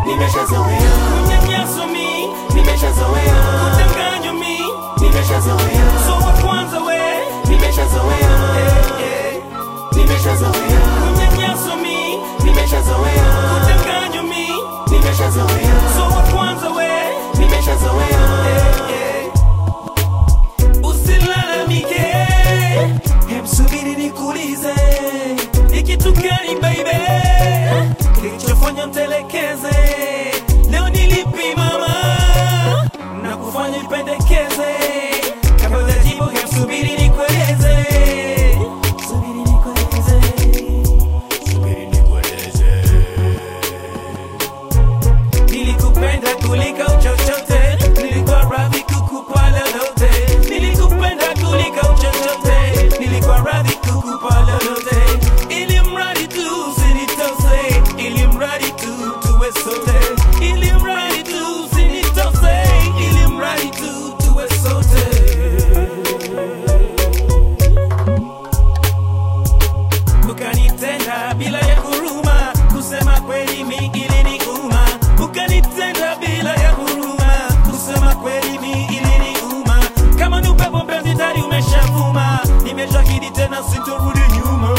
nimeshazoea Unyanyaso mi, nimeshazoea kudanganywa mi, nimeshazoea so wa kwanza we, nimeshazoea eh. nimeshazoea Unyanyaso mi, nimeshazoea kudanganywa mi, nimeshazoea so wa kwanza we, nimeshazoea eh. Usilalamike, hem subiri nikuulize, ni kitu gani baby kilichofanya mtelekeze? Leo nilipi mama na kufanya ipendekeze? Kabla hujajibu, hem subiri nikueleze, subiri nikueleze, subiri nikueleze. Nilikupenda kuliko chochote, nilikuwa radhi kukupa lolote. Nilikupenda kuliko chochote, nilikuwa radhi kukupa lolote. Ili mradi tu usinitose, ili mradi tu tuwe sote, ili mradi tu usinitose, ili mradi tu tuwe sote. ukanitenda bila ya huruma, kusema kweli mi iliniuma. Ukanitenda bila ya huruma, kusema kweli mi iliniuma. Kama ni upepo mpenzi, tayari umeshavuma. Nimeshahidi tena sitorudi nyuma.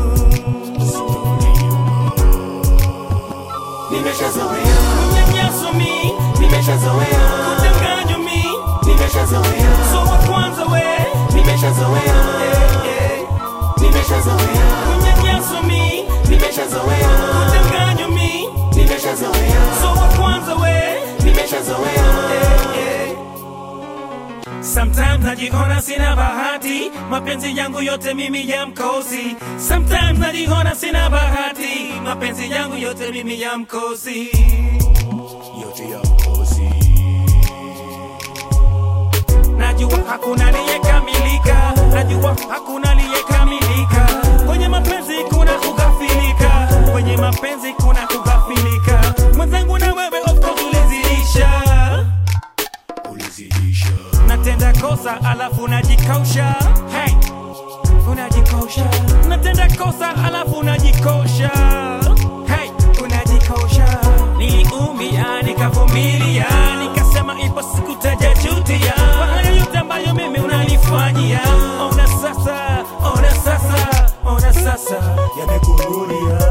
nimeshazoea Unyanyaso mi, nimeshazoea kudanganywa mi, nimeshazoea so wa kwanza we, nimeshazoea eh. nimeshazoea Unyanyaso mi, nimeshazoea kudanganywa mi, nimeshazoea so wa kwanza we, nimeshazoea Sometimes najiona sina bahati, mapenzi yangu yote mimi ya mkosi. Sometimes najiona sina bahati, mapenzi yangu yote mimi ya mkosi. Yote ya mkosi. Najua hakuna aliyekamilika, najua hakuna aliyekamilika. Kwenye mapenzi kuna kughafilika, kwenye mapenzi kuna kughafilika. Mwenzangu na wewe of course ulizidisha ulizidisha. Natenda kosa alafu najikausha, hey, unajikausha. Natenda kosa alafu unajikosha, hey, unajikosha. Niliumia nikavumilia, nikasema ipo siku tajajutia kwa hayo yote ambayo mimi unanifanyia. Ona sasa, ona sasa, ona sasa yamekurudia.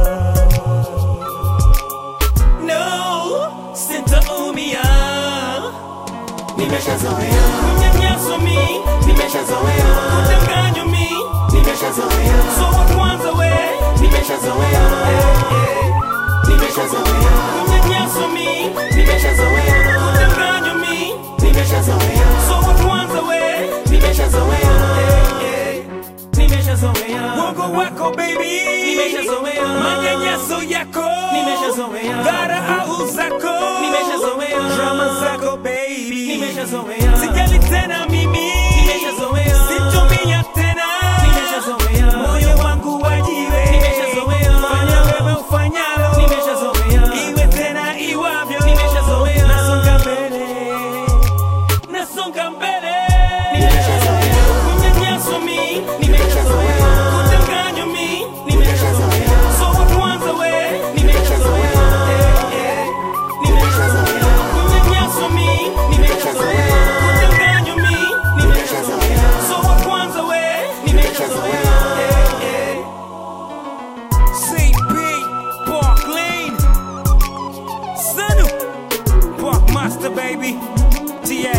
No, sintaumia nimeshazoea Unyanyaso mi, nimeshazoea kudanganywa mi, nimeshazoea so wa kwanza we, nimeshazoea eh. nimeshazoea Unyanyaso mi, nimeshazoea kudanganywa mi, nimeshazoea so wa kwanza we, nimeshazoea eh. Nimeshazoea Uongo wako baby, nimeshazoea manyanyaso yako, nimeshazoea dharau zako, nimeshazoea drama zako baby, nimeshazoea sijali tena mimi, nimeshazoea situmia tena, nimeshazoea moyo wangu wajiwe, nimeshazoea fanya wewe ufanyalo, nimeshazoea iwe tena iwavyo, nimeshazoea nasonga mbele nasonga mbele Nimeshazoea. Unyanyaso mi nimeshazoea kudanganywa mi nimeshazoea so wa kwanza we nimeshazoea Eh, eh. nimeshazoea Unyanyaso mi nimeshazoea kudanganywa mi nimeshazoea so wa kwanza we nimeshazoea Eh, eh. CP Park Lane Sanu Park Master baby TA